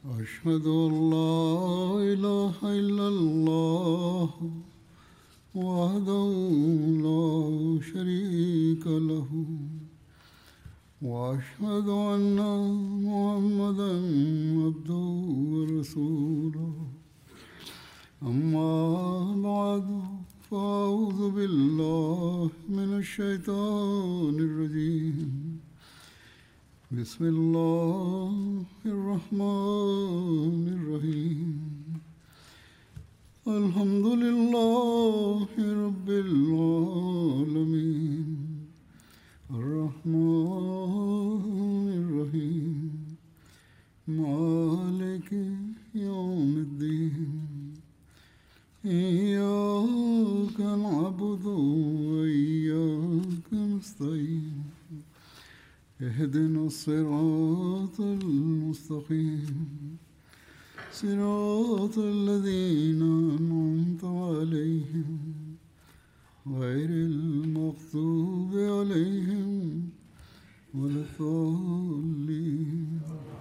أشهد أن لا إله إلا الله وحده لا شريك له وأشهد أن محمدا عبده ورسوله أما بعد فأعوذ بالله من الشيطان الرجيم بسم الله الرحمن الرحيم الحمد لله رب العالمين الرحمن الرحيم مالك يوم الدين إياك نعبد وإياك نستعين اهدنا الصراط المستقيم صراط الذين أنعمت عليهم غير المغضوب عليهم ولا الضالين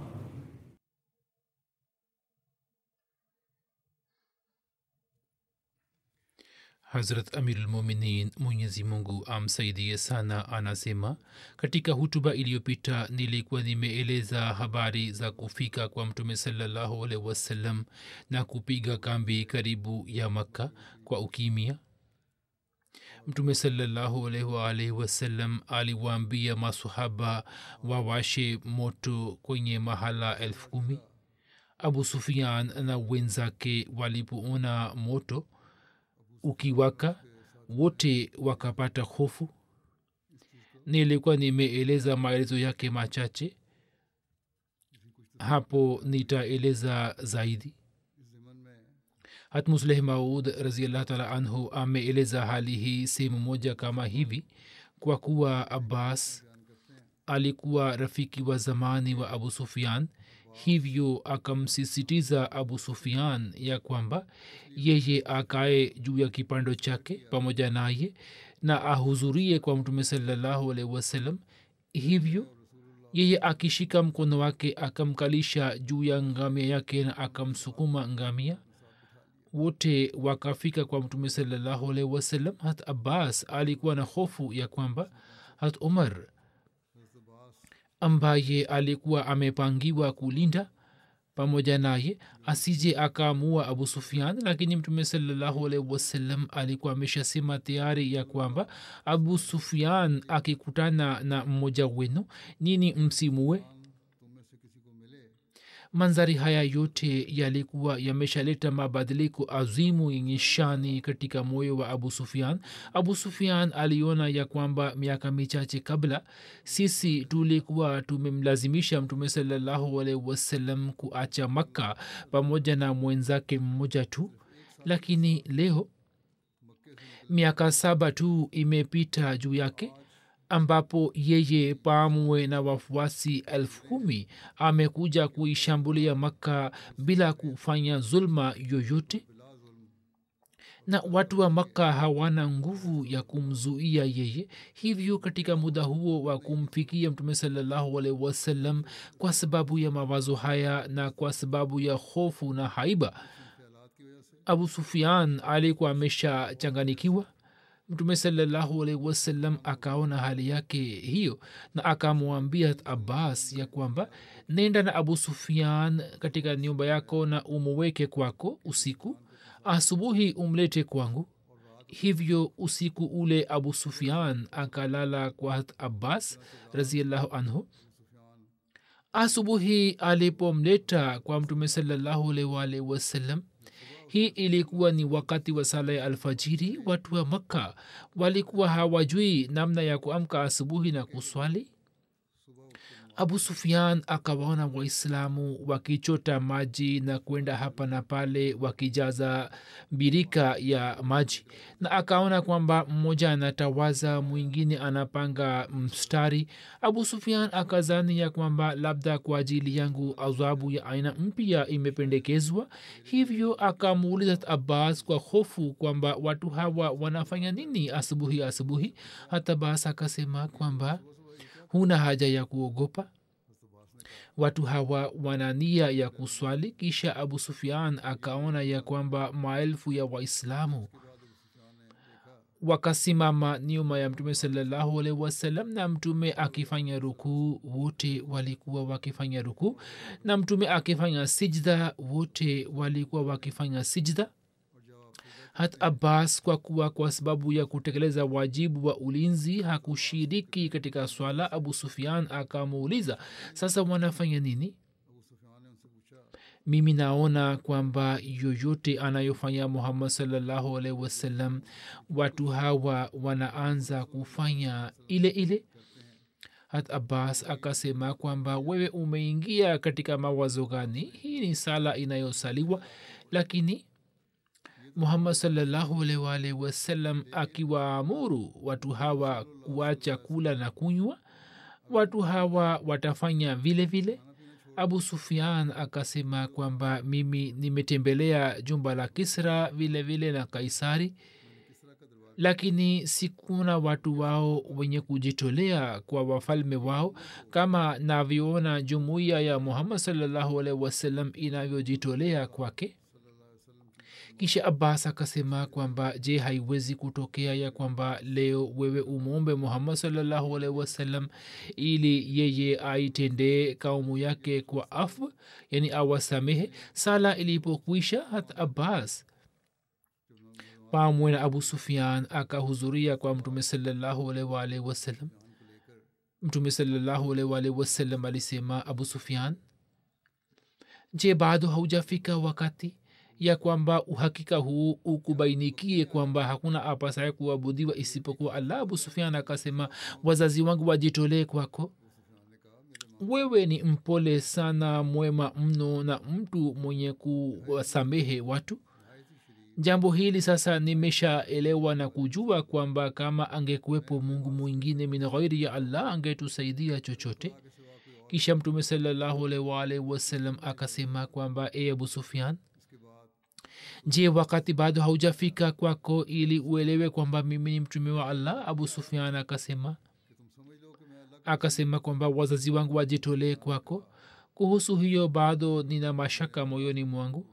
hazrat amirulmuminin mwenyezi mungu amsaidie sana anasema katika hutuba iliyopita nilikuwa nimeeleza habari za kufika kwa mtume salallahu alaihi wasallam na kupiga kambi karibu ya makka kwa ukimia mtume salallahu alaihi waalaihi wasallam aliwaambia masahaba wawashe moto kwenye mahala elfu kumi abu sufian na wenzake walipoona moto ukiwaka wote wakapata hofu nilikuwa nimeeleza maelezo yake machache hapo nitaeleza zaidi hatmusleh maud raziallah taala anhu ameeleza hali hii sehemu moja kama hivi kwa kuwa abbas alikuwa rafiki wa zamani wa abu sufian hivyo akamsisitiza abu sufian ya kwamba yeye akae juu ya kipando chake pamoja naye na ahudhurie kwa mtume salallahu alaihi wasallam hivyo yeye akishika mkono wake akamkalisha juu ya ngamia yake na akamsukuma ngamia wote wakafika kwa mtume salallahu alaihi wasallam hat abbas alikuwa na hofu ya kwamba hat umar ambaye alikuwa amepangiwa kulinda pamoja naye asije akaamua abu sufian lakini mtume salallahu alaihi wasallam alikuwa ameshasema tayari ya kwamba abu sufian akikutana na mmoja wenu nini msimue manzari haya yote yalikuwa yameshaleta mabadiliko azimu yenye shani katika moyo wa abu sufian abu sufian aliona ya kwamba miaka michache kabla sisi tulikuwa tumemlazimisha mtume salallahu alaihi wasallam kuacha makka pamoja na mwenzake mmoja tu lakini leo miaka saba tu imepita juu yake ambapo yeye pamwe na wafuasi elfu kumi amekuja kuishambulia makka bila kufanya zulma yoyote na watu wa makka hawana nguvu ya kumzuia yeye hivyo katika muda huo wa kumfikia mtume salallahu alaihi wasallam kwa sababu ya mawazo haya na kwa sababu ya hofu na haiba abu sufian alikuwa ameshachanganikiwa mtume salallahu alaihi wasallam akaona hali yake hiyo na akamwambia abbas ya kwamba nenda na abu sufian katika nyumba yako na umuweke kwako usiku asubuhi umlete kwangu hivyo usiku ule abu sufian akalala kwa abbas raziallahu anhu asubuhi alipomleta kwa mtume salallahu alaihi wasallam hii ilikuwa ni wakati wa sala ya alfajiri watu wa makka walikuwa hawajui namna ya kuamka asubuhi na kuswali abu sufian akawaona waislamu wakichota maji na kwenda hapa na pale wakijaza birika ya maji na akaona kwamba mmoja anatawaza mwingine anapanga mstari abu sufian akazani ya kwamba labda kwa ajili yangu adhabu ya aina mpya imependekezwa hivyo akamuuliza abbas kwa hofu kwamba watu hawa wanafanya nini asubuhi asubuhi hata bas akasema kwamba huna haja ya kuogopa watu hawa wana nia ya kuswali kisha abu sufian akaona ya kwamba maelfu ya waislamu wakasimama nyuma ya mtume salallahu alaihi wasallam na mtume akifanya rukuu wote walikuwa wakifanya rukuu na mtume akifanya sijda wote walikuwa wakifanya sijda hat abbas kwa kuwa kwa sababu ya kutekeleza wajibu wa ulinzi hakushiriki katika swala abu sufian akamuuliza sasa wanafanya nini mimi naona kwamba yoyote anayofanya muhammad salllahu alaihi wasallam watu hawa wanaanza kufanya ile ile hat abbas akasema kwamba wewe umeingia katika mawazo gani hii ni sala inayosaliwa lakini muhammad salllahu alwalhi wasallam akiwaamuru watu hawa kuacha kula na kunywa watu hawa watafanya vile vile abu sufian akasema kwamba mimi nimetembelea jumba la kisra vile vile na kaisari lakini sikuna watu wao wenye kujitolea kwa wafalme wao kama navyoona jumuiya ya muhammad salllahu alaihi wasallam inavyojitolea kwake kisha abbas akasema kwamba je haiwezi kutokea ya kwamba leo wewe umwombe muhammad salllahu alaihi wasallam ili yeye aitendee kaumu yake kwa afu yani awasamehe sala ilipokwisha hat abbas pamwe na abu sufian akahudhuria kwa mtume salllahu alaihi wasallam mtume salllahu alaihi wasallam alisema abu sufian je bado haujafika wakati ya kwamba uhakika huu ukubainikie kwamba hakuna apasaye kuabudiwa isipokuwa allah abu sufian akasema wazazi wangu wajitolee kwako wewe ni mpole sana mwema mno na mtu mwenye kuwasamehe watu jambo hili sasa nimeshaelewa na kujua kwamba kama angekuwepo mungu mwingine min ghairi ya allah angetusaidia chochote kisha mtume salallahu alaihi wasallam akasema kwamba e abu sufian je wakati bado haujafika kwako ili uelewe kwamba mimi ni mtume wa allah abu sufian akasema akasema kwamba wazazi wangu wajitolee kwako kuhusu hiyo bado nina mashaka moyoni mwangu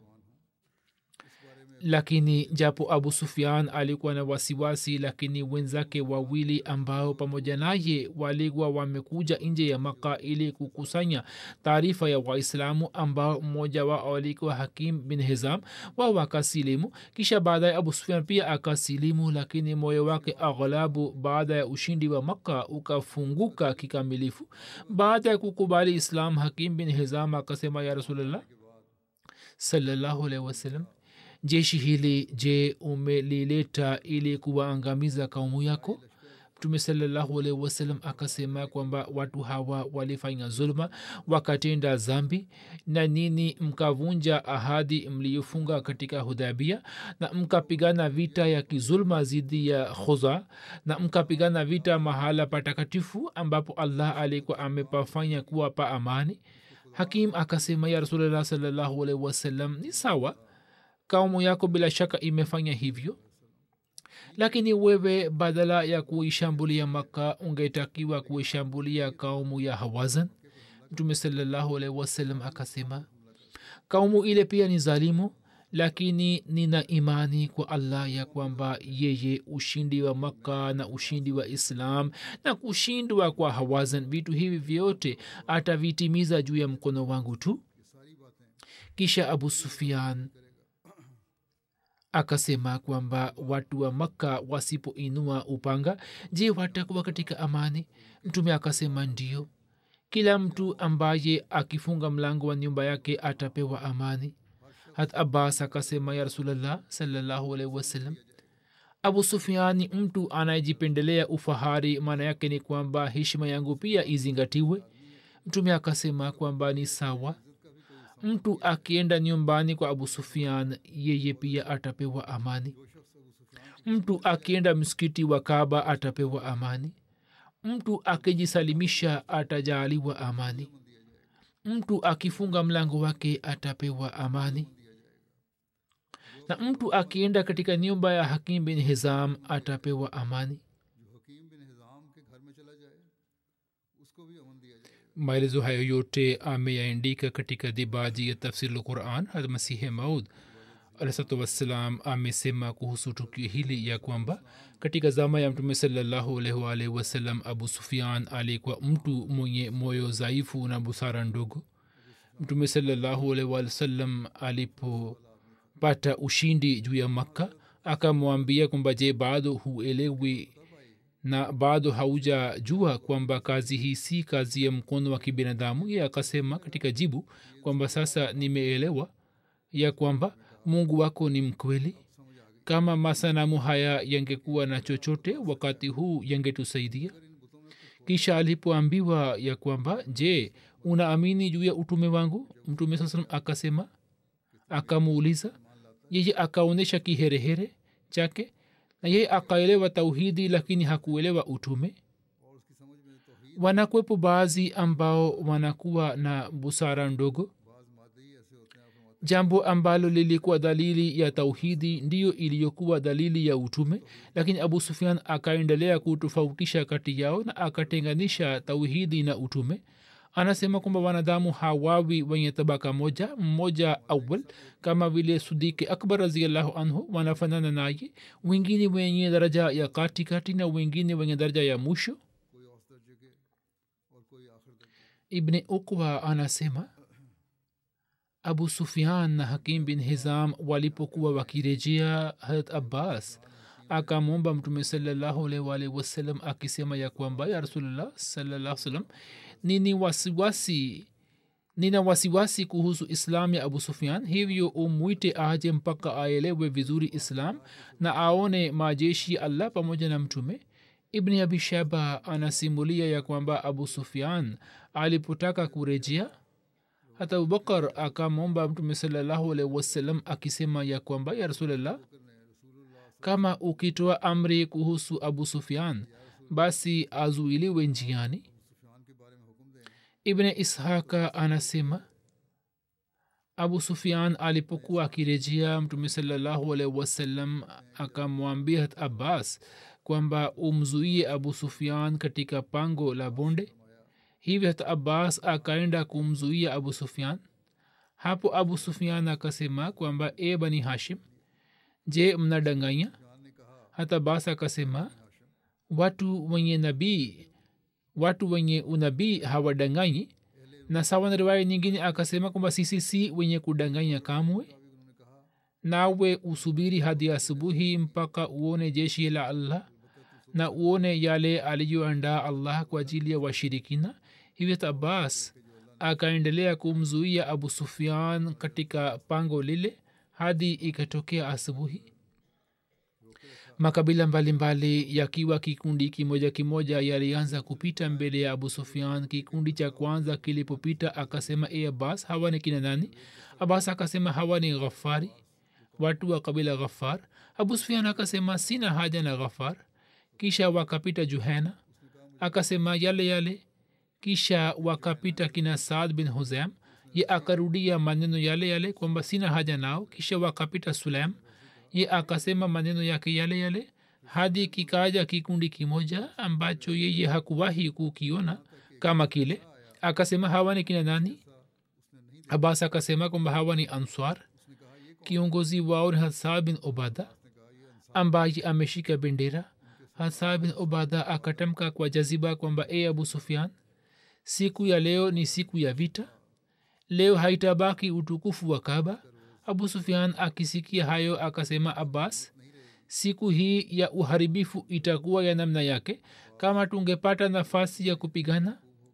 lakini japo abu sufian alikuwa na wasiwasi lakini wenzake wawili ambao pamoja naye walikuwa wamekuja nje ya maka ili kukusanya taarifa ya waislamu ambao mmoja wao alikuwa hakim bin hizam wao wakasilimu kisha baadaye abu sufian pia akasilimu lakini moyo wake aghlabu baada ya ushindi wa makka ukafunguka kikamilifu baada ya kukubali islam hakim bin hizam akasema ya rasulllah salallahu alaihi wasallam jeshi hili je umelileta ili kuwaangamiza kaumu yako mtume salallahu alaihi wasallam akasema kwamba watu hawa walifanya zulma wakatenda zambi na nini mkavunja ahadi mliyofunga katika hudhabia na mkapigana vita ya kizulma zidi ya khuza na mkapigana vita mahala patakatifu ambapo allah alikuwa amepafanya kuwa pa amani hakim akasema ya rasulllah salallahu alaihi wasallam ni sawa kaumu yako bila shaka imefanya hivyo lakini wewe badala ya kuishambulia maka ungetakiwa kuishambulia kaumu ya hawazan mtume salallahu alaihi wasallam akasema kaumu ile pia ni zalimu lakini nina imani kwa allah ya kwamba yeye ushindi wa makka na ushindi wa islam na kushindwa kwa hawazan vitu hivi vyote atavitimiza juu ya mkono wangu tu kisha abu sufian akasema kwamba watu wa makka wasipoinua upanga je watakuwa katika amani mtume akasema ndio kila mtu ambaye akifunga mlango wa nyumba yake atapewa amani hat abbas akasema ya rasulllah salallahu alaihi wasallam abu sufiani mtu anayejipendelea ufahari maana yake ni kwamba heshima yangu pia izingatiwe mtume akasema kwamba ni sawa mtu akienda nyumbani kwa abu sufian yeye pia atapewa amani mtu akienda msikiti wa kaba atapewa amani mtu akijisalimisha atajaaliwa amani mtu akifunga mlango wake atapewa amani na mtu akienda katika nyumba ya hakim bin hizam atapewa amani maelezo hayo yote ameyaandika katika dibaji ya tafsir lquran hat masihe maud alahsatu wassalam amesema kuhusu tukio hili ya kwamba katika zama ya mtume salallahu alaihi waalihi wasallam abu sufian alikuwa mtu mwenye moyo dhaifu na busara ndogo mtume salallahu alaihi waalihi wasallam alipopata ushindi juu ya makka akamwambia kwamba je bado huelewi na bado haujajua kwamba kazi hii si kazi ya mkono wa kibinadamu ye akasema katika jibu kwamba sasa nimeelewa ya kwamba mungu wako ni mkweli kama masanamu haya yangekuwa na chochote wakati huu yangetusaidia kisha alipoambiwa ya kwamba je unaamini juu ya utume wangu mtume saa salam akasema akamuuliza yeye akaonyesha kiherehere chake na yeye akaelewa tauhidi lakini hakuelewa utume wanakwepo baadhi ambao wanakuwa na busara ndogo jambo ambalo lilikuwa dalili ya tauhidi ndiyo iliyokuwa dalili ya utume lakini abu sufian akaendelea kutofautisha kati yao na akatenganisha tauhidi na utume anasema kwamba wanadamu hawawi wenye tabaka moja mmoja awal kama vile sudiki akbar raziallahu anhu wanafanana naye wengine wenye daraja ya kati kati na wengine wenye daraja ya mwisho ibni ukwa anasema abu sufian na hakim bin hizam walipokuwa wakirejea harat abbas akamwomba mtume salllahualwalhi wasallam akisema ya kwamba ya rasulllah salaa salam nini wasiwasi nina wasiwasi kuhusu islam ya abu sufian hivyo umwite aje mpaka aelewe vizuri islam na aone majeshi ya allah pamoja na mtume ibni abi shaba anasimulia ya kwamba abu sufian alipotaka kurejea hata abubakar akamwomba mtume salallahu alaihi wasallam akisema ya kwamba ya rasulllah kama ukitoa amri kuhusu abu sufian basi azuiliwe njiani ibne ishaka anasema abu sufian alipokuwa akirejea mtume salallahu alaihi wasallam akamwambia hat abbas kwamba umzuie abu sufian katika pango la bonde hivyo hata abbas akaenda kumzuia abu sufian hapo abu sufian akasema kwamba e bani hashim je mnadanganya hata abbas akasema watu wenye nabii watu wenye unabii hawadanganyi na sawa na riwaya nyingine akasema kwamba sisi si wenye kudanganya kamwe nawe usubiri hadi asubuhi mpaka uone jeshi la allah na uone yale aliyoandaa allah kwa ajili ya washirikina hivyo abbas akaendelea kumzuia abu sufian katika pango lile hadi ikatokea asubuhi makabila mbalimbali yakiwa kikundi kimoja kimoja yalianza kupita mbele ya abu sufian kikundi cha kwanza kilipopita akasema e abbas hawa ni kina nani abbas akasema hawa ni ghafari watu wa kabila ghafar abu sufian akasema sina haja na ghafar kisha wakapita juhena akasema yale yale kisha wakapita kina saad bin huzam ye akarudia maneno yale yale kwamba sina haja nao kisha wakapita sulaim ye akasema maneno yake yale yale hadi kikaja kikundi kimoja ambacho yeye hakuwahi kukiona kama kile akasema hawa ni kina nani abbas akasema kwamba hawa ni answar kiongozi wao ni hasa bin obada ambaye ameshika bendera hasa bin obada akatamka kwa jaziba kwamba e abu sufian siku ya leo ni siku ya vita leo haitabaki utukufu wa kaba abu sufian akisikia hayo akasema abbas siku hii ya uharibifu itakuwa ya namna yake kama tungepata nafasi ya kupigana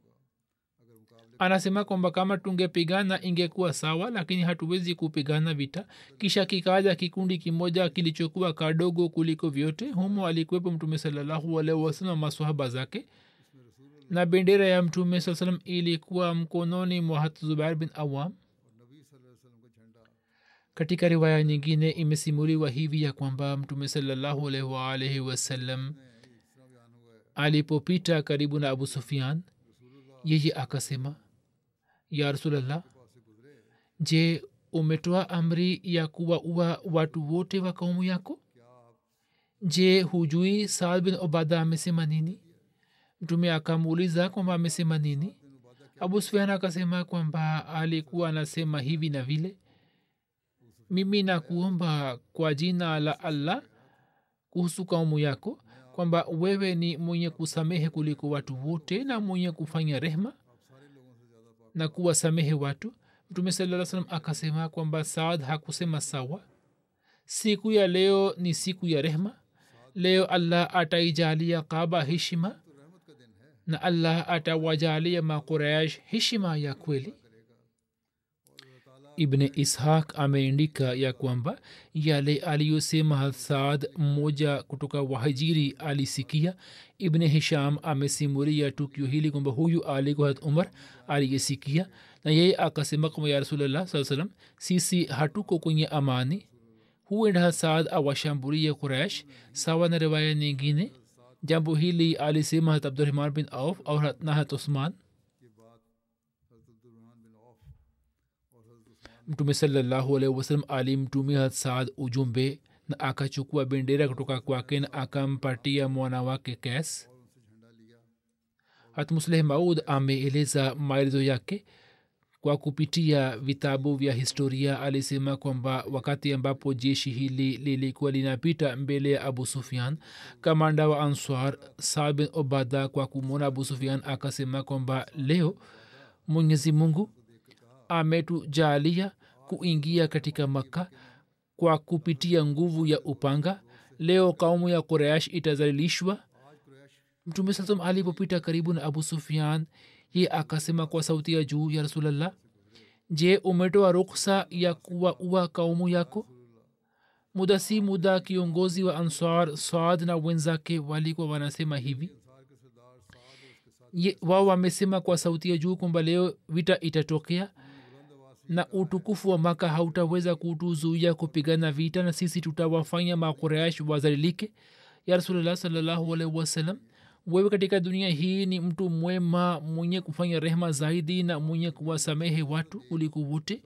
anasema kwamba kama tungepigana ingekuwa sawa lakini hatuwezi kupigana vita kisha kikaja kikundi kimoja kilichokuwa kadogo kuliko vyote humo alikuwepo mtume salallahu alaihi wasalam maswahaba zake na bendera ya mtume saa salam ilikuwa mkononi mwa hat zubair bin awam katika riwaya nyingine imesimuliwa hivi ya kwamba mtume salallahu alaihi waalaihi wasallam alipopita karibu na abu sufian yeye akasema ya rasulllah je umetoa amri ya kuwaua watu wote wa kaumu yako je hujui saad bin obada amesema nini mtume akamuuliza kwamba amesema nini abu sufian akasema kwamba alikuwa anasema hivi na vile mimi nakuomba kwa jina la allah kuhusu kaumu yako kwamba wewe ni mwenye kusamehe kuliko watu wote na mwenye kufanya rehma na kuwasamehe watu mtume saa salam akasema kwamba saad hakusema sawa siku ya leo ni siku ya rehma leo allah ataijalia kaba heshima na allah atawajalia makuraish heshima ya kweli ibne ishaq ameandika ya kwamba yale aliyosema saad mmoja kutoka wahajiri alisikia ibne hisham amesimuria tukio hili kwamba huyu alikuwa hat umar aliyesikia na yeye akasema kwamba ya rasulllah saa salam sisi hatuko kwenye amani huenda saad awashambulie quraish sawa na riwaya nyingine jambo hili alisema hat abdurahman bin auf au na hat usman mtume salallahu alaihi wasalam alimtumia saad ujumbe na akachukua bendera kutoka kwake na akampatia mwana wake kes hatmusleh maud ameeleza maelezo yake kwa kupitia vitabu vya historia alisema kwamba wakati ambapo jeshi hili lilikuwa linapita mbele ya abu sufian kamanda wa answar saad bin obada kwa kumwona abu sufian akasema kwamba leo mwenyezi mungu ametujalia kuingia katika makka kwa kupitia nguvu ya upanga leo kaumu ya quraish itazalilishwa mtume sasam alipopita karibu na abu sufian ye akasema kwa sauti ya juu ya rasulllah je umetoa ruksa ya kuwa ua kaumu yako muda si muda kiongozi wa ansar saad na wenzake walikuwa wanasema hivi wao wamesema kwa sauti ya juu kwamba leo vita itatokea na utukufu wa maka hautaweza kutuzuia kupigana vita na sisi tutawafanya makuraish wazalilike ya rasulllah salllahu alaihi wasallam wewe katika dunia hii ni mtu mwema mwenye kufanya rehma zaidi na mwenye kuwasamehe watu kuliko wote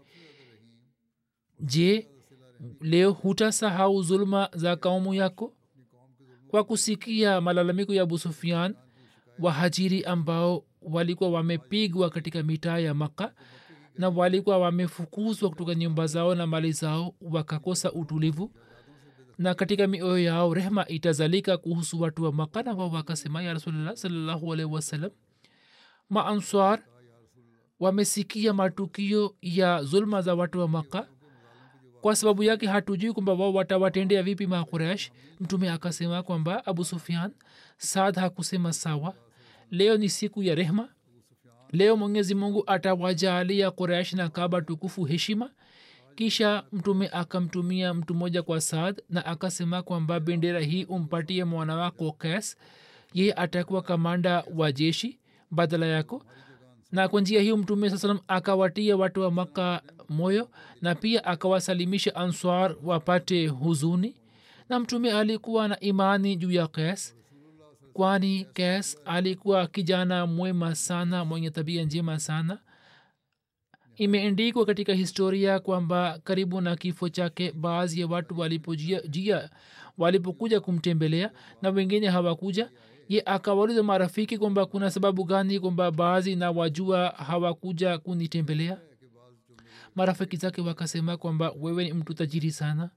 je leo hutasahau zuluma za kaumu yako kwa kusikia malalamiko ya abu sufian wahajiri ambao walikuwa wamepigwa katika mitaa ya maka na walikuwa wamefukuzwa kutoka nyumba zao na mali zao wakakosa utulivu na katika mioyo yao rehma itazalika kuhusu watu wa maka na wao wakasema ya rasulllah salllahu alaihi wasallam maanswar wamesikia matukio ya zulma za watu wa maka kwa sababu yake hatujui kwamba wao watawatendea vipi makuresh mtume akasema kwamba abu sufian saad hakusema sawa leo ni siku ya rehma leo mwenyezi mungu atawajalia quraish na kaba tukufu heshima kisha mtume akamtumia mtu mmoja kwa saad na akasema kwamba bendera hii umpatie mwana wako kes ye atakuwa kamanda wa jeshi badala yako na kwa njia hiyo mtume saa salam akawatia watu wa maka moyo na pia akawasalimisha answar wapate huzuni na mtume alikuwa na imani juu ya kes kwani kes alikuwa kijana mwema sana mwenye tabia njema sana imeendikwa katika historia kwamba karibu na kifo chake baadhi ya watu walipojia jia walipokuja kumtembelea na wengine hawakuja ye akawauliza marafiki kwamba kuna sababu gani kwamba baadhi na wajua hawakuja kunitembelea marafiki zake wakasema kwamba wewe ni mtu tajiri sana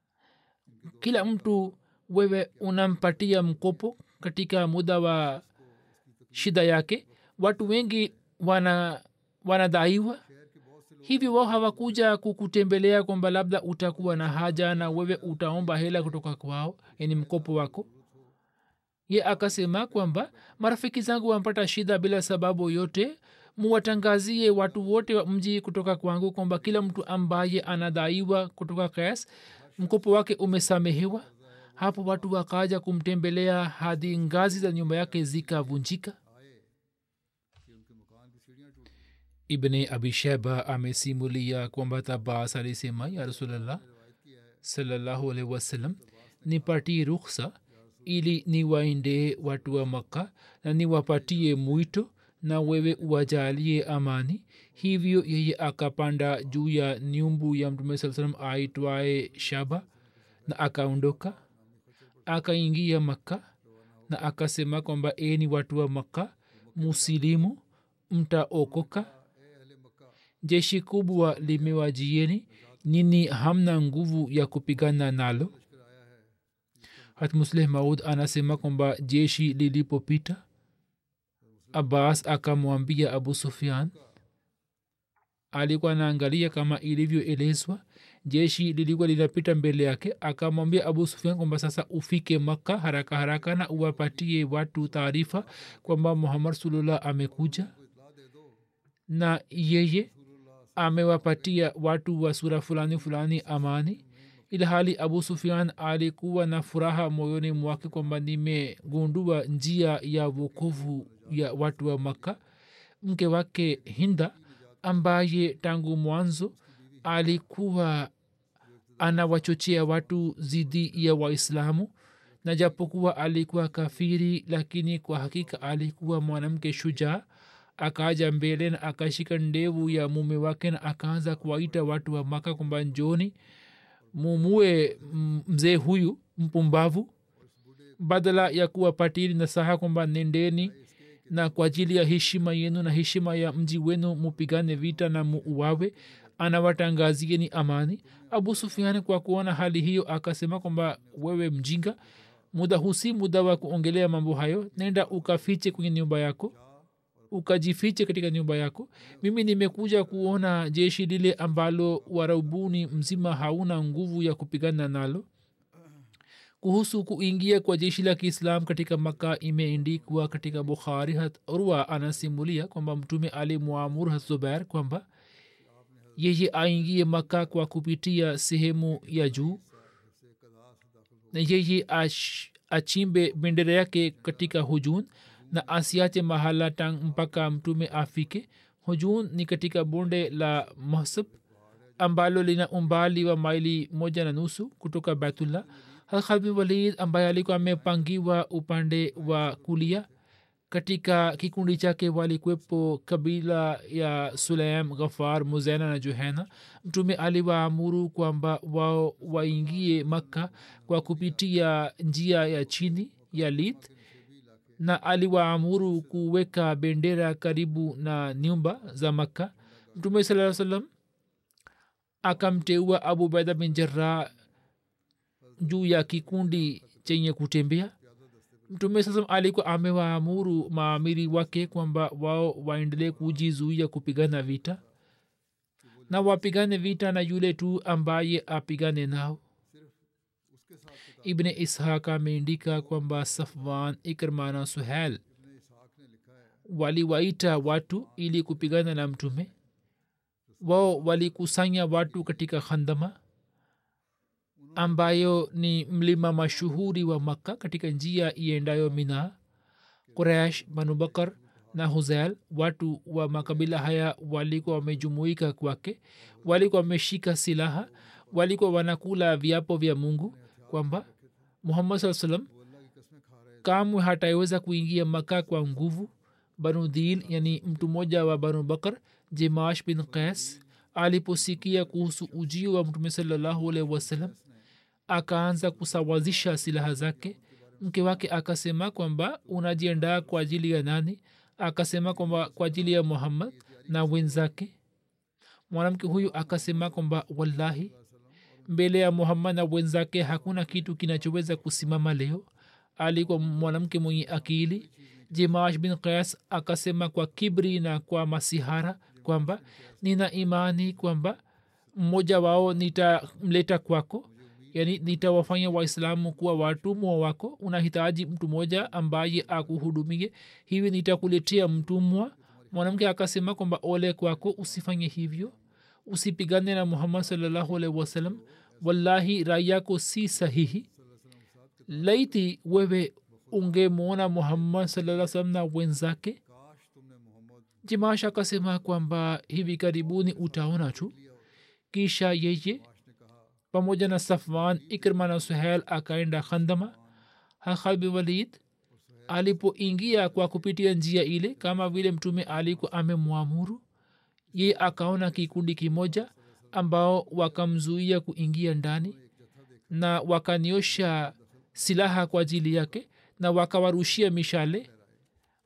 kila mtu wewe unampatia mkopo katika muda wa shida yake watu wengi wana wanadaiwa hivyo wao hawakuja kukutembelea kwamba labda utakuwa na haja na wewe utaomba hela kutoka kwao yani mkopo wako ye akasema kwamba marafiki zangu wampata shida bila sababu yote muwatangazie watu wote wa mji kutoka kwangu kwamba kila mtu ambaye anadaiwa kutoka kas mkopo wake umesamehewa hapo watu wakaja kumtembelea hadi ngazi za nyumba yake zikavunjika ibne abisheba amesimulia kwamba tabas alisema ya rasulllah salallahu alaihi wasallam nipatie ruksa ili niwaende watu wa makka na niwapatie mwito na wewe uwajalie amani hivyo yeye akapanda juu ya nyumbu ya mtume saa salam aitwaye shaba na akaondoka akaingia makka na akasema kwamba eni watu wa makka musilimu mtaokoka jeshi kubwa limewajieni nini hamna nguvu ya kupigana nalo hatmusleh maud anasema kwamba jeshi lilipopita abbas akamwambia abu sufian alikuwa anaangalia kama ilivyoelezwa jeshi lilikuwa linapita mbele yake akamwambia abu sufian kwamba sasa ufike makka haraka haraka na uwapatie watu taarifa kwamba muhammad sulullah amekuja na yeye amewapatia watu wa sura fulani fulani amani ilhali abu sufian alikuwa na furaha moyoni mwake kwamba nimegundua njia ya wokovu ya watu wa makka mke wake hinda ambaye tangu mwanzo alikuwa anawachochea watu zidi ya waislamu na japokuwa alikuwa kafiri lakini kwa hakika alikuwa mwanamke shujaa akaja mbele na akashika ndevu ya mume wake na akaanza kuwaita watu wa maka kwamba njoni mumue mzee huyu mpumbavu badala ya kuwapatili nasaha kwamba nendeni na kwa ajili ya heshima yenu na heshima ya mji wenu mupigane vita na muuawe anawatangazieni amani abu sufiani kwa kuona hali hiyo akasema kwamba wewe mjinga muda husi muda wa kuongelea mambo hayo nenda ukafiche kwenye nyumba yako ukajifiche katika nyumba yako mimi nimekuja kuona jeshi lile ambalo waraubuni mzima hauna nguvu ya kupigana nalo kuhusu kuingia kwa jeshi la kiislam katika maka imeendikwa katika bukhari hat urwa anasimulia kwamba mtume alimwamuru hat zubair kwamba yeye aingie maka kwa kupitia sehemu ya juu na yeye ach, achimbe bendera yake katika hujun na asiache mahala tang mpaka mtume afike hujun ni katika bonde la mahsab ambalo lina umbali wa maili moja na nusu kutoka baitullah halkhalbin walid ambaye alikuwa amepangiwa upande wa kulia katika kikundi chake walikwepo kabila ya sulaim ghafar muzena na juhena mtume aliwaamuru kwamba wao waingie makka kwa kupitia njia ya chini ya lith na aliwaamuru kuweka bendera karibu na nyumba za makka mtume saa salam akamteua abu baida bin jarah juu ya kikundi chenye kutembea mtume sasa alikuwa amewaamuru maamiri wake kwamba wao waendelee kujizuia kupigana vita na wapigane vita na yule tu ambaye apigane nao ibne ishaq ameandika kwamba safwan ikrma na suhel waliwaita watu ili kupigana na mtume wao walikusanya watu katika khandama ambayo ni mlima mashuhuri wa makka katika njia iendayo mina quraish banubakar na huzail watu wa makabila haya walikuwa wamejumuika kwake walikuwa wameshika silaha walikuwa wanakula viapo vya mungu kwamba muhammad saa salam kamwe hataweza kuingia maka kwa nguvu banu dil yani mtu mmoja wa banu bakar jemash bin qais aliposikia kuhusu ujio wa mtume salallahu alaihi wasallam akaanza kusawazisha silaha zake mke wake akasema kwamba unajiandaa kwa ajili ya nani akasema kwamba kwa ajili ya muhammad na wenzake mwanamke huyu akasema kwamba wallahi mbele ya muhammad na wenzake hakuna kitu kinachoweza kusimama leo alikuwa mwanamke mwenye akili jemash bin qais akasema kwa kibri na kwa masihara kwamba nina imani kwamba mmoja wao nitamleta kwako yani nitawafanya waislamu kuwa watumwa wako unahitaji mtu mmoja ambaye akuhudumie hivi nitakuletea mtumwa mwanamke akasema kwamba ole kwako usifanye hivyo usipigane na muhammad salllahu alaihi wasallam wallahi rai yako si sahihi laiti wewe ungemwona muhammad salaa salam na wenzake jimash akasema kwamba hivi karibuni utaona tu kisha yeye pamoja na safwan ikrma na suhel akaenda khandama hakhalbi walid alipoingia kwa kupitia njia ile kama vile mtume alikuwa amemwamuru ye akaona kikundi kimoja ambao wakamzuia kuingia ndani na wakaniosha silaha kwa ajili yake na wakawarushia mishale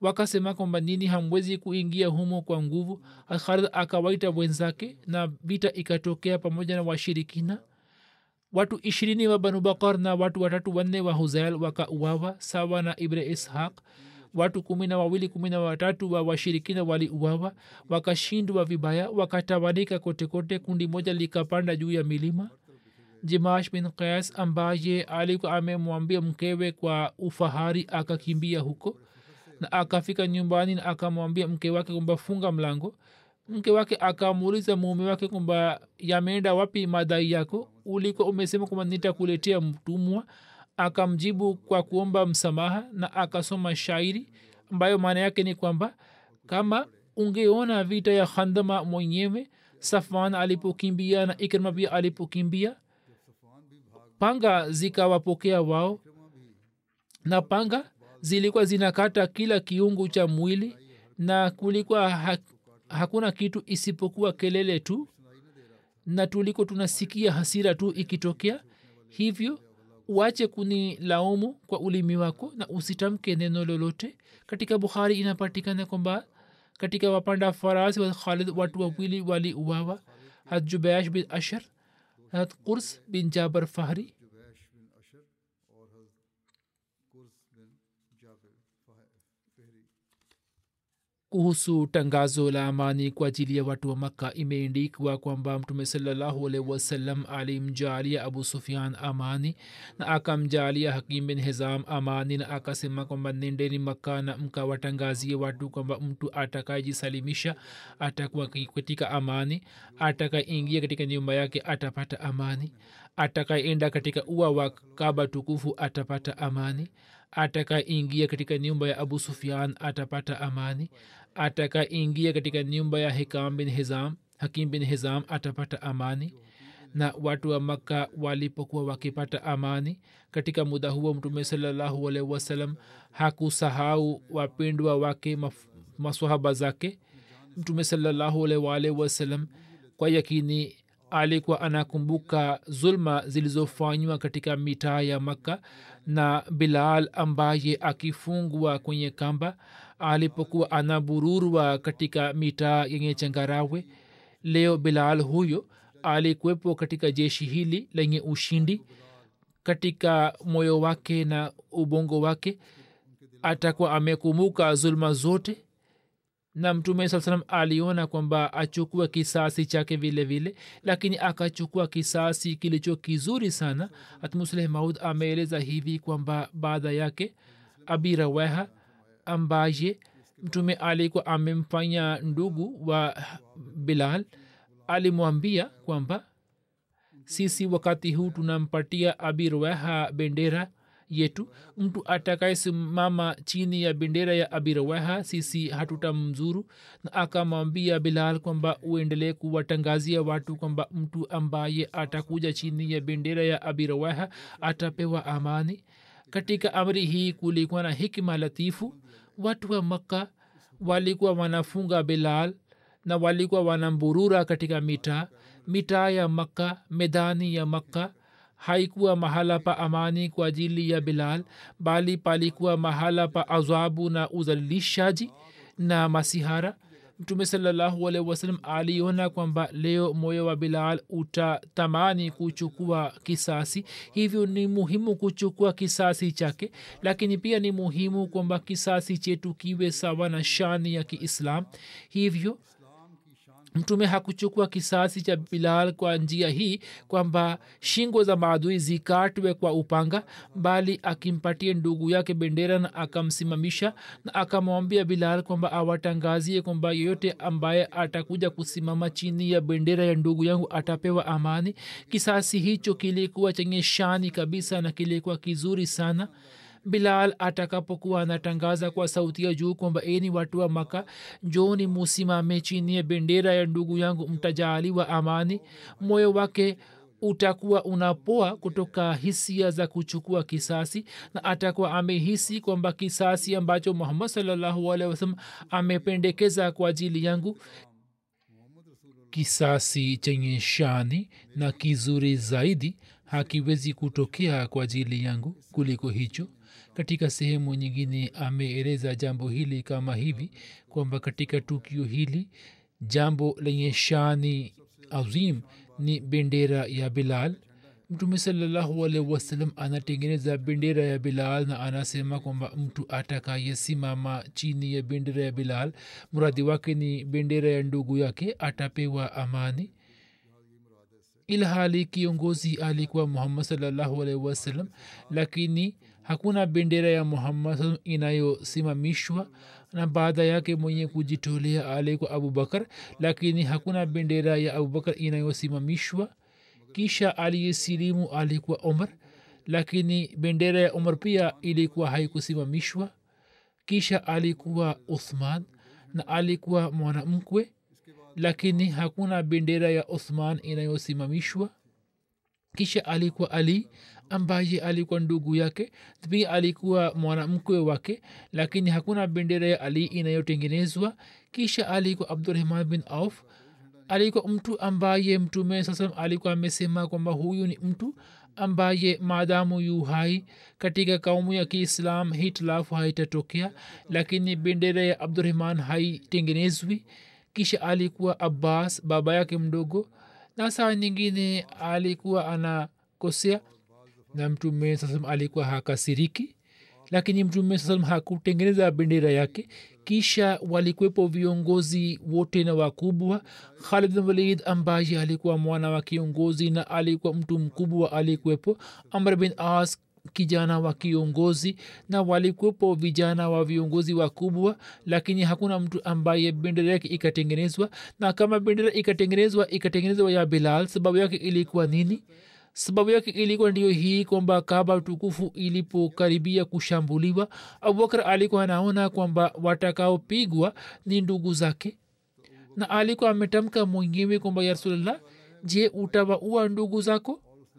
wakasema kwamba nini hamwezi kuingia humo kwa nguvu khalid akawaita wenzake na vita ikatokea pamoja na washirikina watu ishirini wa banu bakar na watu watatu wanne wa huzail wakauawa sawa na ibre ishaq watu kumi na wawili kumi na watatu wa washirikina waliuawa wakashindwa vibaya wakatawanika kotekote kundi moja likapanda juu ya milima jimash bin qais ambaye alikuwa amemwambia mkewe kwa ufahari akakimbia huko na akafika nyumbani na akamwambia mke wake kwamba funga mlango mke wake akamuuliza mume wake kwamba yameenda wapi madai yako ulikuwa umesema kwamba nitakuletea mtumwa akamjibu kwa kuomba msamaha na akasoma shairi ambayo maana yake ni kwamba kama ungeona vita ya khandama mwenyewe safan alipokimbia na ikrima pia alipokimbia panga zikawapokea wao na panga zilikuwa zinakata kila kiungu cha mwili na kulikuwa ha, hakuna kitu isipokuwa kelele tu na tuliko tunasikia hasira tu ikitokea hivyo uache kuni laumu kwa ulimi wako na usitamke neno lolote katika bukhari inapatikana kwamba katika wapanda farasi wa khalid watu wawili waliuawa hat jubash bin ashar hat kurs bin jabar fahri kuhusu tangazo la amani kwa ajili ya watu wa makka imeendikwa kwamba mtume salallahu alaihi wasallam alimjalia abu sufian amani na akamjalia hakim bin hizam amani na akasema kwamba nendeni makka na mkawatangazie watu kwamba mtu atakayejisalimisha atakuwa katika amani atakaingia katika nyumba yake atapata amani atakaenda katika ua wa kaba tukufu atapata amani atakaingia katika nyumba ya abu sufian atapata amani atakaingia katika nyumba ya hikam bin hizam hakim bin hizam atapata amani na watu wa makka walipokuwa wakipata amani katika muda huo mtume salallahu alaihi wasallam hakusahau wapendwa wake maswahaba zake mtume salallahu alaihi wasallam kwa yakini alikuwa anakumbuka zulma zilizofanywa katika mitaa ya makka na bilal ambaye akifungwa kwenye kamba alipokuwa anabururwa katika mitaa yenye changarawe leo bilal huyo alikuwepo katika jeshi hili lenye ushindi katika moyo wake na ubongo wake atakuwa amekumbuka zulma zote na mtume saa salam aliona kwamba achukue kisasi chake vile vile lakini akachukua kisasi kilicho kizuri sana hatmusleh maud ameeleza hivi kwamba baada yake abi rawaha ambaye mtume alikuwa amemfanya ndugu wa bilal alimwambia kwamba sisi wakati huu tunampatia abi rawaha bendera yetu mtu atakayesimama chini ya bendera ya abirawaha sisi hatutamzuru na akamwambia bilal kwamba uendelee kuwatangazia watu kwamba mtu ambaye atakuja chini ya bendera ya abirawaha atapewa amani katika amri hii kulikuwa na hikma latifu watu wa makka walikuwa wanafunga bilal na walikuwa wanamburura katika mitaa mitaa ya makka medani ya makka haikuwa mahala pa amani kwa ajili ya bilal bali palikuwa mahala pa azabu na uzalilishaji na masihara mtume salallahu alaihi wasallam aliona kwamba leo moyo wa bilal utatamani kuchukua kisasi hivyo ni muhimu kuchukua kisasi chake lakini pia ni muhimu kwamba kisasi chetu kiwe sawa na shani ya kiislam hivyo mtume hakuchukua kisasi cha bilal kwa njia hii kwamba shingo za maadui zikatwe kwa upanga bali akimpatia ndugu yake bendera na akamsimamisha na akamwambia bilal kwamba awatangazie kwamba yeyote ambaye atakuja kusimama chini ya bendera ya ndugu yangu atapewa amani kisasi hicho kilikuwa chenye shani kabisa na kilikuwa kizuri sana bilal atakapokuwa anatangaza kwa sauti ya juu kwamba eni watu wa maka njoni musimame chini ya bendera ya ndugu yangu mtajaaliwa amani moyo wake utakuwa unapoa kutoka hisia za kuchukua kisasi na atakuwa amehisi kwamba kisasi ambacho muhammad salllahu alehi wasalam amependekeza kwa ajili yangu kisasi chenye shani na kizuri zaidi hakiwezi kutokea kwa ajili yangu kuliko hicho katika sehemu nyingine ameeleza jambo hili kama hivi kwamba katika tukio hili jambo lenye shani azim ni bendera ya bilal mtume salallahu alaihi wasallam anatengeneza bendera ya bilal na anasema kwamba mtu atakayesimama chini ya bendera ya bilal mradi wake ni bendera ya ndugu yake atapewa amani ilhali kiongozi alikuwa muhammad salallahu alaihi wasallam lakini hakuna bendera ya muhammad inayosimamishwa na baada yake mwenye kujitolea alikuwa abubakar lakini hakuna bendera ya abubakar inayosimamishwa kisha aliyesilimu alikuwa omar lakini bendera ya omar pia ilikuwa haikusimamishwa kisha alikuwa uthman na alikuwa mwanamkwe lakini hakuna bendera ya uthman inayosimamishwa kisha alikuwa ali ambaye alikuwa ndugu yake pia alikuwa mwanamkwe wake lakini hakuna bendera ya ali inayotengenezwa kisha alikuwa abdurahman bin auf alikuwa mtu ambaye mtume sasa alikuwa amesema kwamba huyu ni mtu ambaye maadamu yu hai katika kaumu ya kiislam hitilafu haitatokea lakini bendera ya abdurahman haitengenezwi kisha alikuwa abbas baba yake mdogo na saa nyingine alikuwa anakosea na mtume sasam alikuwa hakasiriki lakini mtume sasam hakutengeneza bendera yake kisha walikwepo viongozi wote na wakubwa khalid bin walid ambaye alikuwa mwana wa kiongozi na alikuwa mtu mkubwa alikwepo amr bin as kijana wa kiongozi na walikuwepo vijana wa viongozi wakubwa lakini hakuna mtu ambaye bendera yake ikatengenezwa na kama bendera ikatengenezwa ikatengenezwa ya bilal sababu yake ilikuwa nini sababu yake ilikuwa ndiyo hii kwamba kaba tukufu ilipokaribia kushambuliwa abubakar alikuwa anaona kwamba watakaopigwa ni ndugu zake na alikuwa ametamka mwenyewe kwamba ya rasulllah je utawaua ndugu zako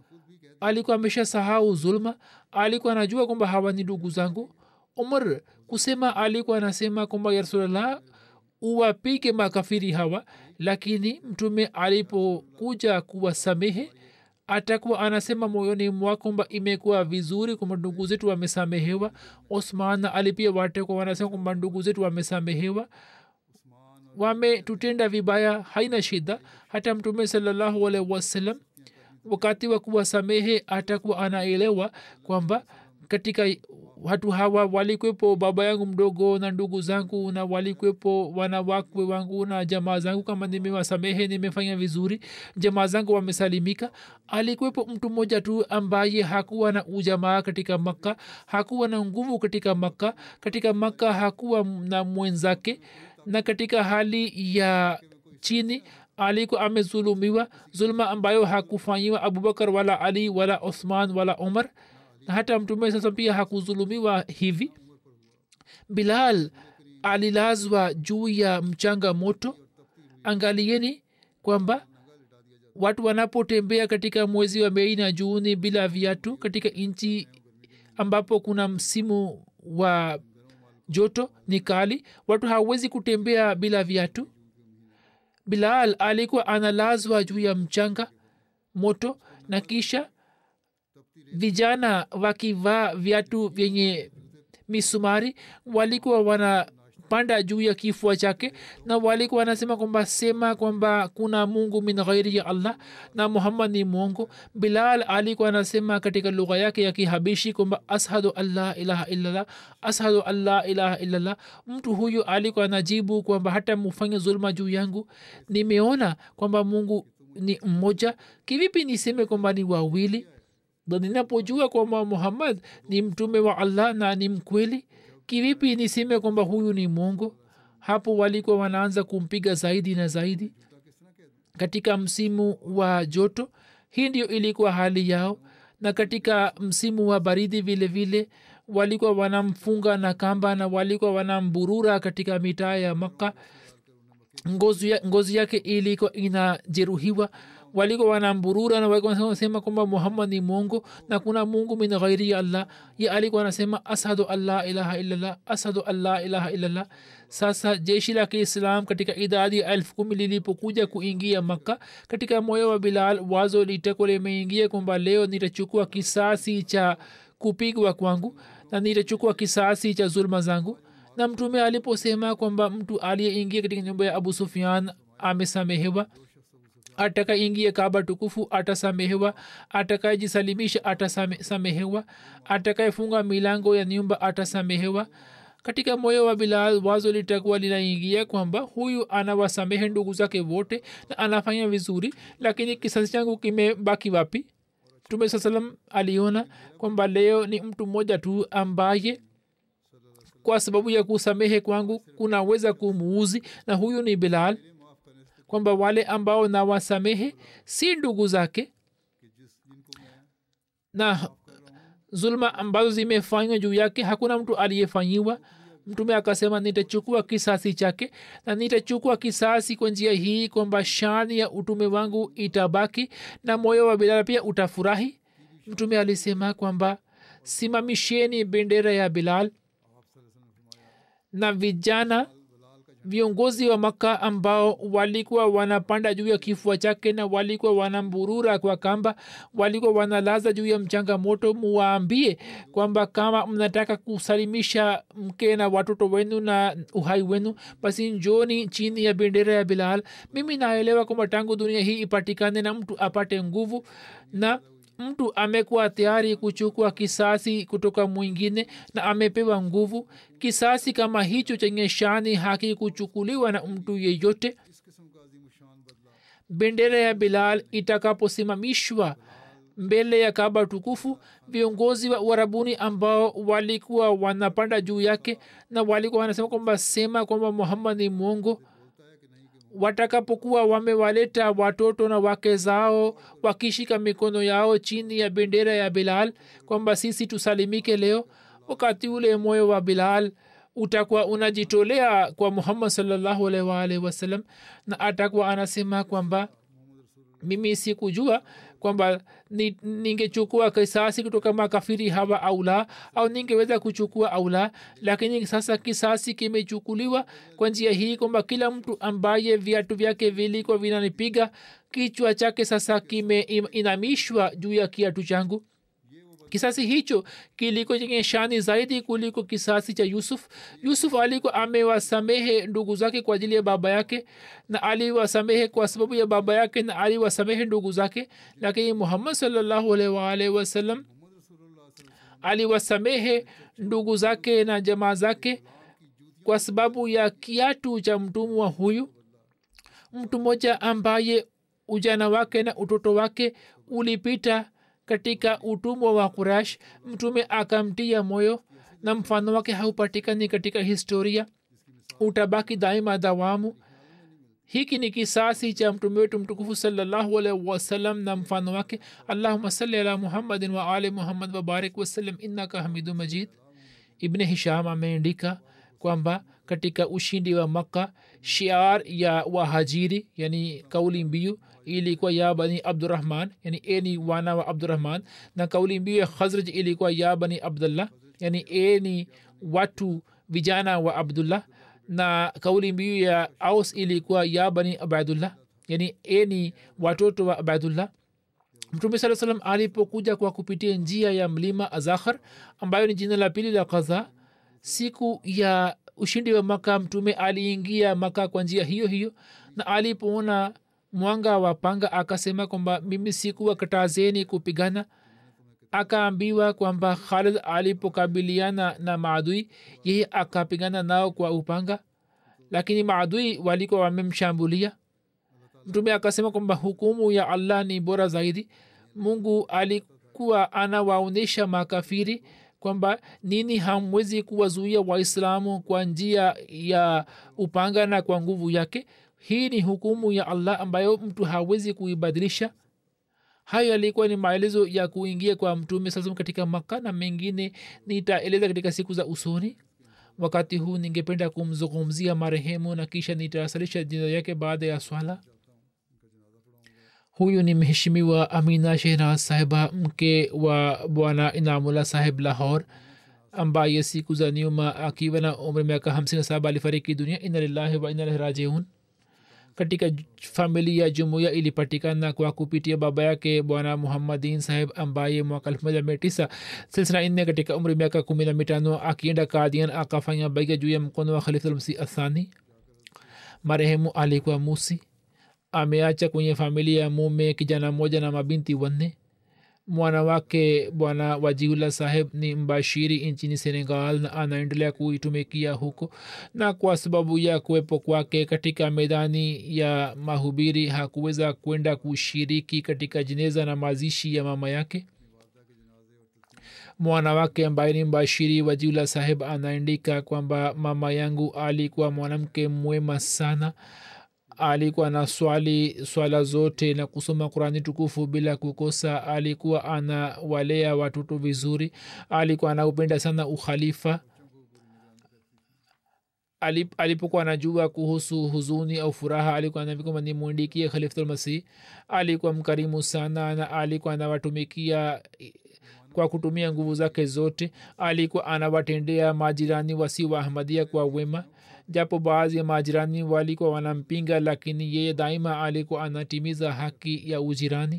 alikuwa amesha sahau zulma alikuwa anajua kwamba hawa ni ndugu zangu umar kusema alikuwa anasema kwamba ya rasulllah uwapige makafiri hawa lakini mtume alipokuja kuwasamehe atakuwa anasema moyoni mwa kwamba imekuwa vizuri kwamba ndugu zetu wamesamehewa osman na ali pia watakuwa wanasema kwamba ndugu zetu wamesamehewa wametutenda vibaya haina shida hata mtume salallahu alaihi wasallam wakati wa kuwasamehe atakuwa anaelewa kwamba katika watu hawa walikwepo baba yangu mdogo na ndugu zangu na walikwepo wanawakwe wangu na jamaa zangu kama nimewasamehe nimefanya vizuri jamaa zangu wamesalimika alikwepo mtu mmoja tu ambaye hakuwa na ujamaa katika makka hakuwa na nguvu katika makka katika makka hakuwa na mwenzake na katika hali ya chini alikuwa amezulumiwa zulma ambayo hakufanyiwa abubakar wala ali wala uthman wala umar na hata mtume sasa pia hakuzulumiwa hivi bilal alilazwa juu ya mchanga moto angalieni kwamba watu wanapotembea katika mwezi wa mei na juuni bila viatu katika nchi ambapo kuna msimu wa joto ni kali watu hawezi kutembea bila viatu bilal alikuwa analazwa juu ya mchanga moto na kisha vijana wakivaa viatu vyenye misumari walikuwa wanapanda juu ya kifua chake na walikuwa wanasema kwamba sema kwamba kuna mungu min ghairi ya allah na muhammad ni mwongo bilal alikuwa anasema katika lugha yake ya kihabishi kwamba ashadu allah ilaha illallah ashadu allah ilaha illallah mtu huyu alikuwa anajibu kwamba hata mufanye zulma juu yangu nimeona kwamba mungu ni mmoja kivipi niseme kwamba ni wawili na ninapojua kwamba muhammad ni mtume wa allah na ni mkweli kivipi niseme kwamba huyu ni mongo hapo walikuwa wanaanza kumpiga zaidi na zaidi katika msimu wa joto hii ndio ilikuwa hali yao na katika msimu wa baridi vile vile walikuwa wanamfunga na kamba na walikuwa wanamburura katika mitaa ya makka ngozi, ya, ngozi yake ilikuwa inajeruhiwa walikuwa wanamburura na walikuwa wanasema kwamba muhammad ni mungu na kuna mungu min ghairi ya allah ye alikuwa anasema ashadu allah ilaha illallah ashadu allah ilaha illallah sasa jeshi la kiislam katika idadi ya elfu kumi lilipokuja kuingia makka katika moyo wa bilal wazo liteko limeingia kwamba leo nitachukua kisasi cha kupigwa kwangu na nitachukua kisasi cha zulma zangu na mtume aliposema kwamba mtu aliyeingia katika nyumba ya abu sufian amesamehewa atakaingia kaba tukufu atasamehewa atakayejisalimisha atasamehewa atakayefunga milango ya nyumba atasamehewa katika moyo wa bilal wazo litakuwa linaingia kwamba huyu anawasamehe ndugu zake wote na anafanya vizuri lakini kisasi changu kimebaki wapi mtume saa salam aliona kwamba leo ni mtu mmoja tu ambaye kwa sababu ya kusamehe kwangu kunaweza kumuuzi na huyu ni bilal kwamba wale ambao nawasamehe si ndugu zake na zulma ambazo zimefanywa juu yake hakuna mtu aliyefanyiwa mtume akasema nitachukua kisasi chake na nitachukua kisasi kwa njia hii kwamba shani ya utume wangu itabaki na moyo wa bilal pia utafurahi mtume alisema kwamba simamisheni bendera ya bilal na vijana viongozi wa maka ambao walikuwa wanapanda juu ya kifua chake na walikuwa wanamburura kwa kamba walikuwa wanalaza juu ya mchanga moto muwaambie kwamba kama mnataka kusalimisha mke na watoto wenu na uhai wenu basi njoni chini ya bendera ya bilal mimi naelewa kwamba tangu dunia hii ipatikane na mtu apate nguvu na mtu amekuwa tayari kuchukua kisasi kutoka mwingine na amepewa nguvu kisasi kama hicho chenye shani haki kuchukuliwa na mtu yeyote bendera ya bilal itakaposimamishwa mbele ya kaba tukufu viongozi wa uarabuni ambao walikuwa wanapanda juu yake na walikuwa wanasema kwamba sema kwamba muhammad ni mwongo watakapokuwa wamewaleta watoto na wake zao wakishika mikono yao chini ya bendera ya bilal kwamba sisi tusalimike leo wakati ule moyo wa bilal utakuwa unajitolea kwa muhammad salllahu alaihi waalihi wasallam na atakuwa anasema kwamba mimi sikujua kwamba ni, ningechukua kisasi kutoka makafiri hawa au la au ningeweza kuchukua au la lakini sasa kisasi kimechukuliwa kwa njia hii kwamba kila mtu ambaye viatu vyake vilikuwa vinanipiga kichwa chake sasa kimeinamishwa juu ya kiatu changu kisasi hicho kiliko chenye shani zaidi kuliko kisasi cha yusuf yusuf alikuwa amewasamehe ndugu zake kwa ajili ya baba yake na aliwasamehe kwa sababu ya baba yake na aliwasamehe ndugu zake lakini muhammad salllahu alaihi waalihi wasallam aliwasamehe ndugu zake na jamaa zake kwa sababu ya kiatu cha mtumwa huyu mtu mmoja ambaye ujana wake na utoto wake ulipita katika utumwa wa kurash mtume akamtia moyo na mfano wake haupatikani katika historia utabaki daima dawamu hiki ni kisasi cha mtume wetu mtukufu salllahu alaihi wasallam na mfano wake allahuma salli ala muhammadin wa ali muhammad wabarik wasallam innaka hamidu majid ibne hisham ameandika kwamba katika ushindi wa makka shiar ya wahajiri yani kauli mbiu ilikuwa ya bani abdurahman yani eni wana wa abdurahman na kauli mbiu ya khazraj ilikuwa ya bani abdullah yani eni watu vijana wa abdullah na kauli mbiu ya aus ilikuwa ya bani abadullah yani eni watoto wa abadullah mtume saa salam alipokuja kwa kupitia njia ya mlima azakhar ambayo ni jina la pili la kadha siku ya ushindi wa maka mtume aliingia maka kwa njia hiyo hiyo na alipoona mwanga wa panga akasema kwamba mimi sikuwa katazeni kupigana akaambiwa kwamba khalid alipokabiliana na maadui yeye akapigana nao kwa upanga lakini maadui walikuwa wamemshambulia mtume akasema kwamba hukumu ya allah ni bora zaidi mungu alikuwa anawaonyesha makafiri kwamba nini hamwezi kuwazuia waislamu kwa njia ya upanga na kwa nguvu yake hii ni hukumu ya allah ambayo mtu hawezi kuibadilisha hayo yalikuwa ni maelezo ya kuingia kwa mtume sasa katika maka na mengine nitaeleza katika siku za usoni wakati huu ningependa kumzungumzia marehemu na kisha nitawasilisha jina yake baada ya swala huyu ni mheshimiwa amina shehnaz sahiba mke wa bwana inamula sahib lahor ambaye siku za nyuma akiwa na umri miaka hamsini na saba alifariki dunia ina lillahi wa ina ilahi rajiun katika familia jumuiya ilipatikana kwa kupitia baba yake bwana muhammadin saheb ambaye mwaka elfu moja mia tisa silsila nne katika umri miaka kumi na mitano akienda kadian akafanya baiga juu ya mkono wa khalifulmsi athani marehemu alikuwa musi ameacha kwenye familia ya mume kijana mmoja na mabinti wanne mwana wake bwana wajiula saheb ni mbashiri nchini senegal na anaendelea kuitumikia huko na kwa sababu ya kuwepo kwake katika medani ya mahubiri hakuweza kwenda kushiriki katika jeneza na mazishi ya mama yake mwana wake ambaye ni mbashiri wajiula saheb anaandika kwamba mama yangu alikuwa mwanamke mwema sana alikuwa na swali swala zote na kusoma qurani tukufu bila kukosa alikuwa anawalea watoto vizuri alikuwa anaupenda sana ukhalifa Alip, alipokuwa anajua kuhusu huzuni au furaha alikuwa anavikoma nimwindikie khalifulmasih alikuwa mkarimu sana na alikuwa anawatumikia kwa kutumia nguvu zake zote alikuwa anawatendea majirani wasi wa ahmadia kwa wema japo baadhi ya majirani walikuwa wanampinga lakini yeye daima alikuwa anatimiza haki ya ujirani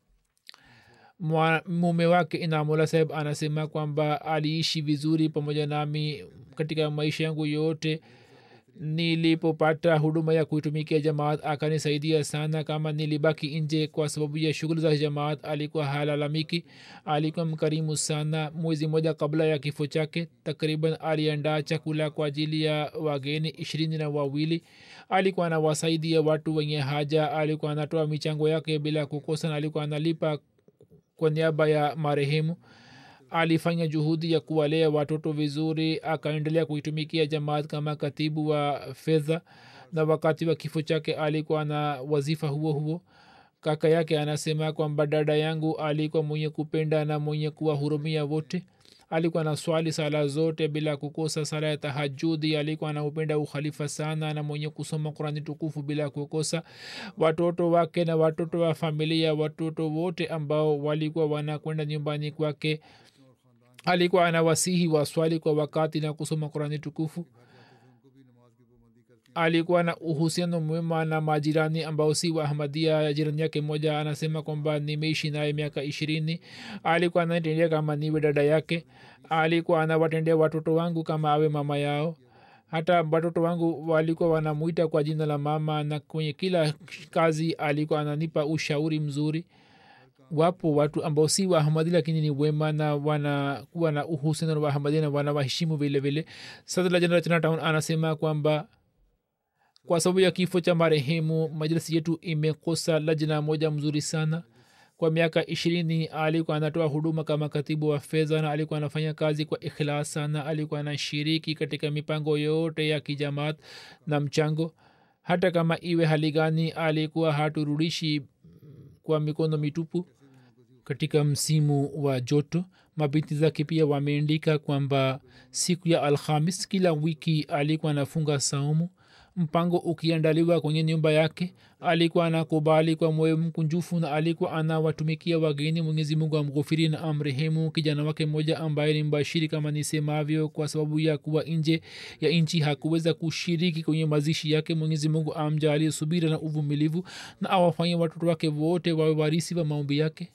mume wake inamula saheb anasema kwamba aliishi vizuri pamoja nami katika maisha yangu yote nilipopata huduma ya kuitumikia jamaat akanisaidia sana kama nilibaki nje kwa sababu ya shughuli za jamaat alikuwa halalamiki alikuwa mkarimu sana mwezi moja kabla ya kifo chake takriban aliandaa chakula kwa ajili ya wageni ishirini na wawili alikuwa anawasaidia watu wenye haja alikuwa anatoa michango yake bila kukosa na alikuwa analipa kwa niaba ya marehemu alifanya juhudi ya kuwalea watoto vizuri akaendelea kuitumikia jamaat kama katibu wa fedha na wakati wa kifo chake alikuwa na wazifa huo huo kaka yake anasema kwamba dada yangu alikuwa mwenye kupenda na mwenye kuwahurumia wote alikuwa na swali sala zote bila kukosa sala ya tahajudi alikuwa anaupenda ukhalifa sana na mwenye kusoma kurani tukufu bila kukosa watoto wake na watoto wa familia watoto wote ambao walikuwa wanakwenda nyumbani kwake alikuwa anawasihi waswali kwa wakati na kusoma kurani tukufu alikuwa na uhusiano mwema na majirani ambao si wa ahmadia jirani yake moja anasema kwamba nimeishi naye miaka ishirini alikuwa anatendea kama niwe dada yake alikuwa anawatendea watoto wangu kama awe mama yao hata watoto wangu walikuwa wanamwita kwa jina la mama na kwenye kila kazi alikuwa ananipa ushauri mzuri wapo watu ambao si waahmadi lakini ni wema na wanakuwa na uhusiano na waahmadi na wanawaheshimu vile vile sadla jeneral chinatown anasema kwamba kwa sababu ya kifo cha marehemu majlisi yetu imekosa lajna moja mzuri sana kwa miaka ishirini alikuwa anatoa huduma kama katibu wa fedha na alikuwa anafanya kazi kwa ikhlas sana alikuwa anashiriki katika mipango yote ya kijamaat na mchango hata kama iwe hali gani alikuwa haturudishi kwa mikono mitupu katika msimu wa joto mabinti zake pia wameandika kwamba siku ya alhamis kila wiki alikuwa anafunga saumu mpango ukiandaliwa kwenye nyumba yake alikuwa anakubali kwa moyo mkunjufu na alikuwa anawatumikia wageni mwenyezi mungu amghufiri na amrehemu kijana wake mmoja ambaye ni mbashiri kama nisemavyo kwa sababu ya kuwa nje ya nchi hakuweza kushiriki kwenye mazishi yake mwenyezi mungu amjalie subira na uvumilivu na awafanye watoto wake wote wawe warisi wa maombi yake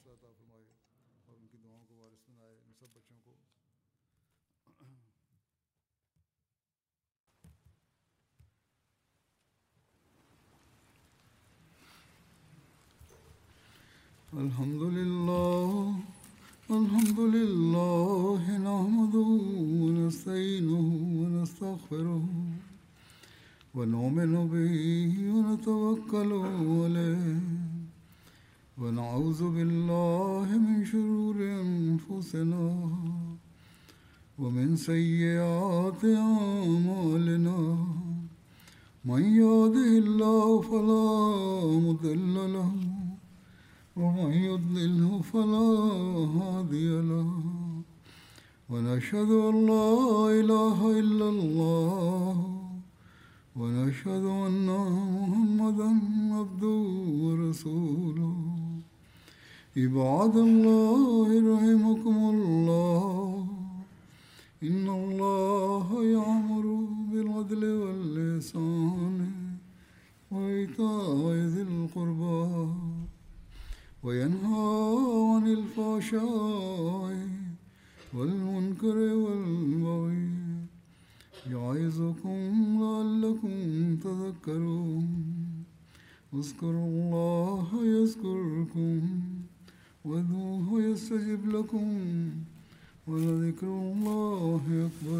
الحمد لله الحمد لله نحمده ونستعينه ونستغفره ونؤمن به ونتوكل عليه ونعوذ بالله من شرور انفسنا ومن سيئات اعمالنا من يهده الله فلا مضل له ومن يضلله فلا هادي له ونشهد ان لا اله الا الله ونشهد ان محمدا عبده ورسوله عباد الله رحمكم الله ان الله يامر بالعدل واللسان وإيتاء ذي القربى وينهى عن الفحشاء والمنكر والبغي يعظكم لعلكم تذكرون اذكروا الله يذكركم وادعوه يستجب لكم ولذكر الله أكبر